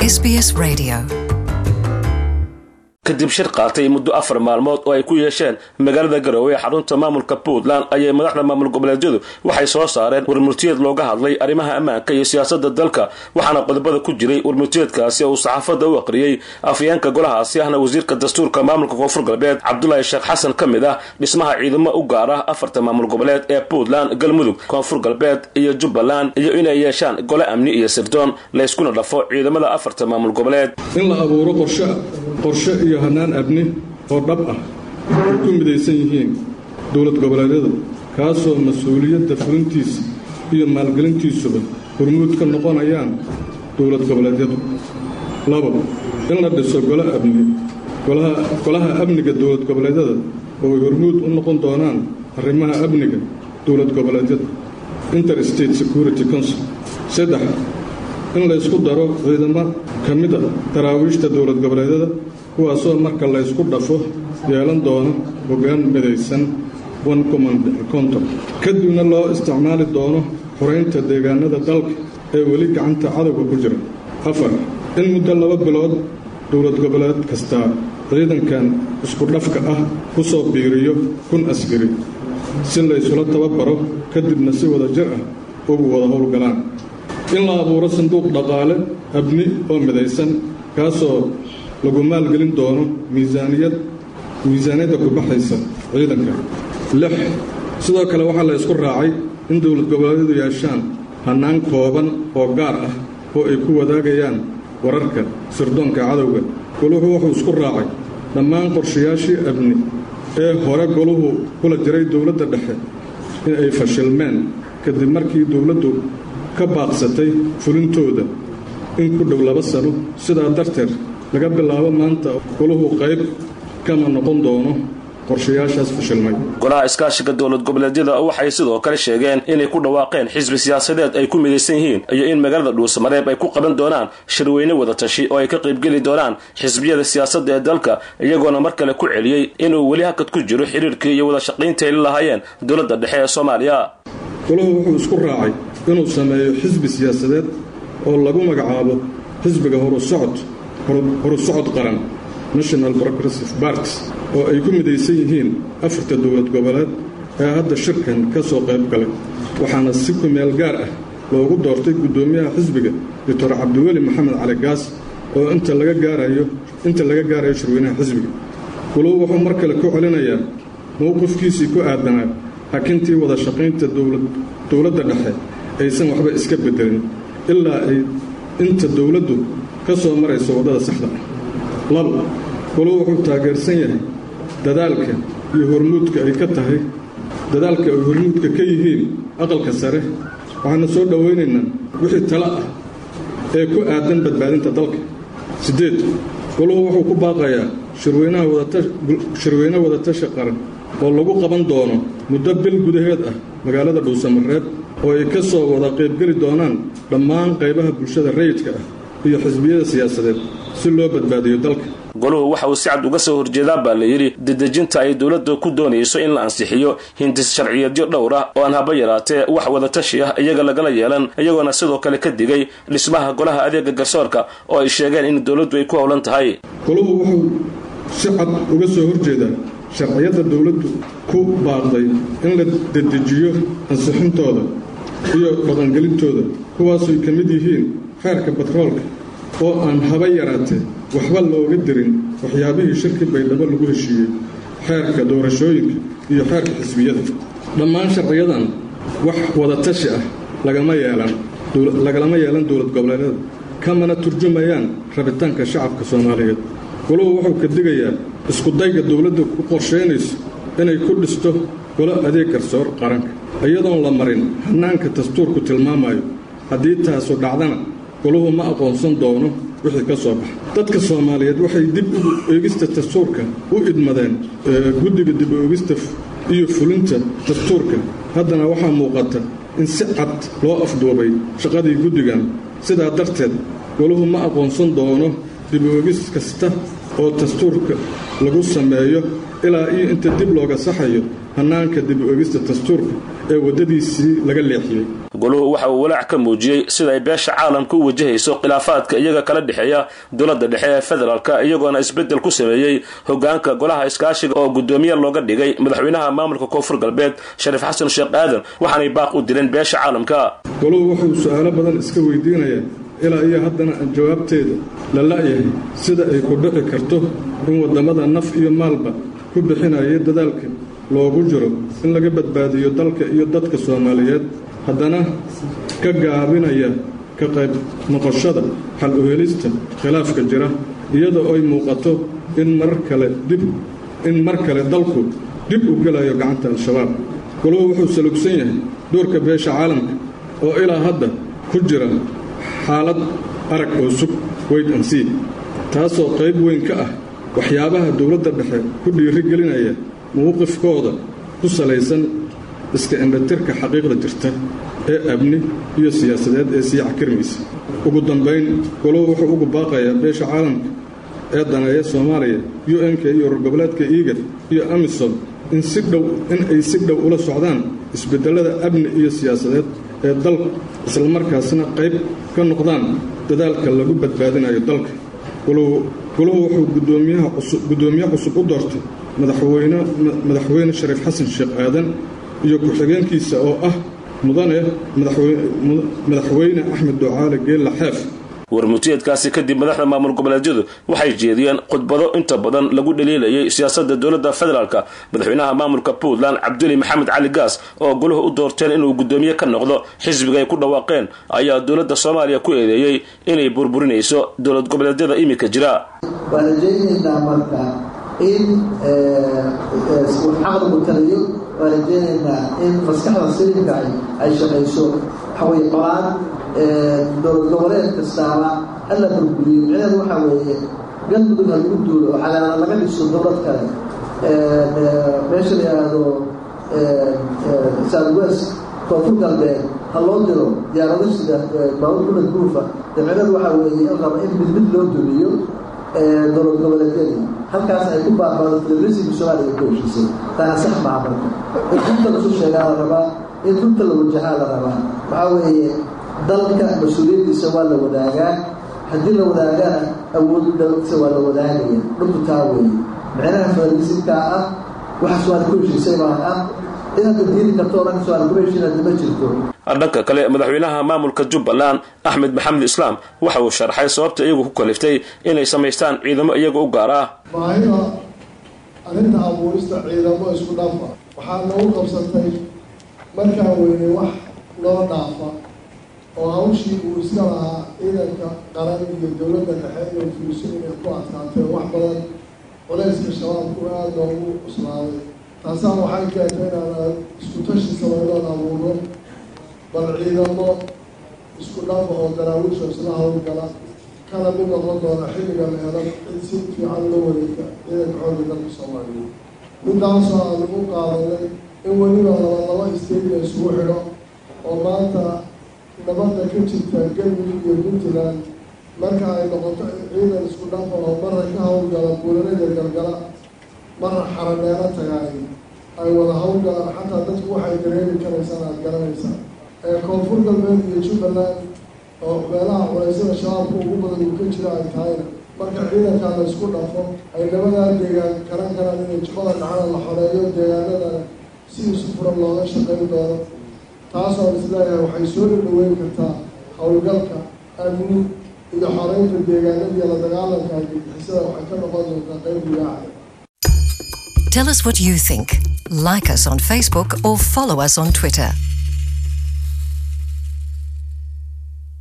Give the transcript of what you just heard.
SBS Radio. kadib shir qaatay muddo afar maalmood oo ay ku yeesheen magaalada garowe ee xarunta maamulka puntland ayay madaxda maamul goboleedyadu waxay soo saareen warmurtiyeed looga hadlay arrimaha ammaanka iyo siyaasada dalka waxaana qodobada ku jiray warmurtiyeedkaasi uu saxaafadda u aqriyey afyeenka golahaasi ahna wasiirka dastuurka maamulka koonfur galbeed cabdulaahi sheekh xasan ka mid ah dhismaha ciidamo u gaar ah afarta maamul goboleed ee puntland galmudug koonfur galbeed iyo jubbaland iyo inay yeeshaan gole amni iyo sirdoon layskuna dhafo ciidamada afarta maamul goboleed in la abuuro qorshe qorshe iyo hanaan abni oo dhab ah ay ku midaysan yihiin dowlad goboleedyada kaasoo mas-uuliyadda fulintiisa iyo maalgelintiisuba hormuud ka noqonayaan dowlad goboleedyadu labo in la dhiso gole amni golaha amniga dowlad goboleedyada oo ay hormuud u noqon doonaan arrimaha amniga dowlad goboleedyada interstate security council saddex in laysku daro ciidamo ka mida daraawiishta dowlad goboleedyada kuwaasoo marka laysku dhafo yeelan doono hoggaan midaysan one command contor kadibna loo isticmaali doono xoraynta deegaanada dalka ee weli gacanta cadowga ku jira afar in muddo laba bilood dowlad goboleed kastaa ciidankan isku dhafka ah ku soo biiriyo kun askari si laysula tababaro kadibna si wada jir ah ugu wada howlgalaan in la abuuro sanduuq dhaqaale abni oo midaysan kaasoo lagu maalgelin doono miisaaniyad miisaaniyadda ku baxaysa ciidanka lix sidoo kale waxaa la ysku raacay in dowlad goboleedyadu yeeshaan hannaan kooban oo gaar ah oo ay ku wadaagayaan wararka sirdoonka cadowga goluhu wuxuu isku raacay dhammaan qorshayaashii abni ee hore goluhu kula jiray dowladda dhexe in ay fashilmeen kadib markii dowladdu ka baaqsatay fulintooda in ku dhow laba sano sidaa darteed laga bilaabo maanta goluhu qayb kama noqon doono qorshayaashaas fashilmay golaha iskaashiga dowlad goboleedyada waxay sidoo kale sheegeen inay ku dhawaaqeen xisbi siyaasadeed ay ku midaysan yihiin iyo in magaalada dhuusamareeb ay ku qaban doonaan shirweyne wadatashi oo ay ka qaybgeli doonaan xisbiyada siyaasadda ee dalka iyagoona mar kale ku celiyey inuu weli hakad ku jiro xiriirkii iyo wada shaqaynta ay la lahaayeen dowladda dhexe ee soomaaliya golahu wuxuu isku raacay inuu sameeyo xisbi siyaasadeed oo lagu magacaabo xisbiga horusocod horusocod qaran national progressive parties oo ay ku midaysan yihiin afarta dowlad goboleed ee hadda shirkan ka soo qayb galay waxaana si kumeel gaar ah loogu doortay guddoomiyaha xisbiga doctor cabdiweli maxamed cali gaas oo inta laga gaarayo inta laga gaarayo shirweynaha xisbiga guluhu wuxuu mar kale ku celinayaa mowqifkiisii ku aadanaa hakintii wada shaqaynta dowladda dhexe aysan waxba iska bedelin ilaa ay inta dowladdu ka soo marayso waddada saxda ah labo goluhu wuxuu taageersan yahay dadaalka iyo hormuudka ay ka tahay dadaalka ay hormuudka ka yihiin aqalka sare waxaana soo dhowaynaynaa wixii talo ah ee ku aadan badbaadinta dalka siddeed goluhu wuxuu ku baaqayaa shirweyne wadatashi qaran oo lagu qaban doono muddo bil gudaheed ah magaalada dhuusamareeb oo ay ka soo wada qaybgeli doonaan dhammaan qaybaha bulshada rayidka ah iyo xisbiyada siyaasadeed si loo badbaadiyo dalka goluhu waxa uu si cad uga soo horjeedaa baa la yidhi dedejinta ay dowladda ku doonayso in la ansixiyo hindis sharciyeedyo dhowr ah oo aan haba yaraatee wax wadatashi ah iyaga lagala yeelan iyagoona sidoo kale ka digay dhismaha golaha adeega garsoorka oo ay sheegeen in dowladdu ay ku howlan tahay goluhu wuxuu si cad uga soo horjeedaa sharciyadda dowladdu ku baaqday in la dedejiyo ansixintooda iyo dhaqangelintooda kuwaasuy ka mid yihiin xeerka batroolka oo aan haba yaraatee waxba looga dirin waxyaabihii shirki baydhabo lagu heshiiyey xeerka doorashooyinka iyo xeerka xisbiyada dhammaan sharciyadan wax wadatashi ah lagama yeelan lagalama yeelan dowlad goboleedyada kamana turjumayaan rabitaanka shacabka soomaaliyeed goluhu wuxuu ka digayaa iskudayga dowladda ku qorshaynayso inay ku dhisto golo adeeg garsoor qaranka iyadoon la marin hannaanka dastuurku tilmaamayo haddii taasu dhacdana goluhu ma aqoonsan doono wixii ka soo baxa dadka soomaaliyeed waxay dib ugu eegista dastuurka u idmadeen guddiga dib u eegista iyo fulinta dastuurka haddana waxaa muuqata in si cad loo afduubay shaqadii guddigan sidaa darteed goluhu ma aqoonsan doono dib u eegis kasta oo dastuurka lagu sameeyo ilaa iyo inta dib looga saxayo hannaanka dib u eegista dastuurka ee waddadiisii laga leexiyey goluhu waxa uu walaac ka muujiyey sida ay beesha caalamka u wajahayso khilaafaadka iyaga kala dhexeeya dowladda dhexe ee federaalka iyagoona isbeddel ku sameeyey hogaanka golaha iskaashiga oo guddoomiye looga dhigay madaxweynaha maamulka koonfur galbeed shariif xasan sheekh aadan waxaanay baaq u dileen beesha caalamka goluhu wuxuu su-aalo badan iska weydiinayaa ilaa iyo haddana aan jawaabteeda la la'yahay sida ay ku dhici karto in waddamada naf iyo maalba ku bixinaya dadaalka loogu jiro in laga badbaadiyo dalka iyo dadka soomaaliyeed haddana ka gaabinaya ka qayb noqoshada xal u helista khilaafka jira iyadoo ay muuqato in mar kale dib in mar kale dalku dib u gelayo gacanta al-shabaab goluhu wuxuu salugsan yahay doorka beesha caalamka oo ilaa hadda ku jira xaalad arag oo sug weyd ansii taasoo qayb weyn ka ah waxyaabaha dowladda dhexe ku dhiiri gelinaya mowqifkooda ku salaysan iska indhatirka xaqiiqda jirta ee amni iyo siyaasadeed ee sii cakirmaysa ugu dambayn goluhu wuxuu ugu baaqayaa beesha caalamka ee daneeya soomaaliya u n-k iyo urgoboleedka iigar iyo amisom in si dhow in ay si dhow ula socdaan isbeddellada amni iyo siyaasadeed ee dalka islamarkaasna qayb ka noqdaan dadaalka lagu badbaadinayo dalka goluhu wuxuu guddoomiye cusub u doortay madaxweyne shariif xasan sheekh aadan iyo ku-xigeenkiisa oo ah mudane madaxweyne axmed ducaale geella xeef warmutiyeedkaasi kadib madaxda maamul goboleedyadu waxay jeediyeen khudbado inta badan lagu dhaliilayay siyaasadda dowladda federaalka madaxweynaha maamulka puntland cabduli maxamed cali gaas oo goluhu u doorteen inuu guddoomiye ka noqdo xisbiga ay ku dhawaaqeen ayaa dowladda soomaaliya ku eedeeyey inay burburinayso dowlad goboleedyada iminka jira waan rajaynaynaa marka in caqligu taliyo waan rajaynaynaa in maskaxda silimka ay shaqayso waxaweye qolaan dowlad goboleed kastaaba hala burburiyo micneheedu waxaa weeye galmudug ha lagu duulo oo cadaala laga dhiso dowlad kale meesha la yidhaahdo southwest koonfur galbeed ha loo diro diyaarado sida baabur bulad guufa de micneheedu waxaa weeye in raba in mid mid loo dumiyo dowlad goboleedyadii halkaas ay ku baabado federalismka soomaaliya ku heshiisay taana sax maha marka in runta lasu sheegaa la rabaa in runta la wajahaa la rabaa waxaa weeye dalka mas-uuliyaddiisa waa la wadaagaa haddii la wadaagana awooddiisa waa la wadaagaya dhulku taa weeye micnaha federalismkaa ah waxa su-aal ku heshiisay baa ah inaad diidi karto o dhan su-aal ku heshiinada ma jirto dhanka kale madaxweynaha maamulka jubbaland axmed maxamed islaam waxa uu sharxay sababta iyagu ku kaliftay inay samaystaan ciidamo iyaga u gaar ah baahida arrinta abuurista ciidamo isku dhafa waxaa nagu qabsatay markaa weyne wax loo dhaafa oo hawshii uu iska lahaa ciidanka qaran iyo dowladda dhexe inuu fuliso inay ku adkaatee wax badan culayska shabaabku aada loogu cuslaaday taasaa waxay keentay inaan isku tashi samaynoon abuurno bal ciidamo isku dhafa oo daraawiisha isla hawlgala kana mid noqon doona xilliga leedan cid si fiican loo wareega ciidanka xoogga dalka soomaaliya midaasoo aan ugu qaadanay in weliba laba laba state la isugu xidho oo maanta nabadda ka jirta galmudug iyo puntland marka ay noqoto ciidan isku dhafa oo marra ka hawlgala buulanada galgala marra xarameelo tagaay ay wada hawlgalaan xataa dadku waxay dareemi karaysaan aada garanaysaa ee koonfur galbeed iyo jubbaland oo meelaha culeysyada shabaabka ugu badan uu ka jira ay tahayna marka ciidankaa la isku dhafo ay labadaa deegaan garan karaan inay jubbada dhacana la xoreeyo deegaanadana si isu furan looga shaqayn doono taasoo isleeyahay waxay soo dhadhaweyn kartaa howlgalka amni iyo xoreynta deegaanadiiyo la dagaalanka argagixisada waxay ka noqon doontaa qayb gudaaca Tell us what you think. Like us on Facebook or follow us on Twitter.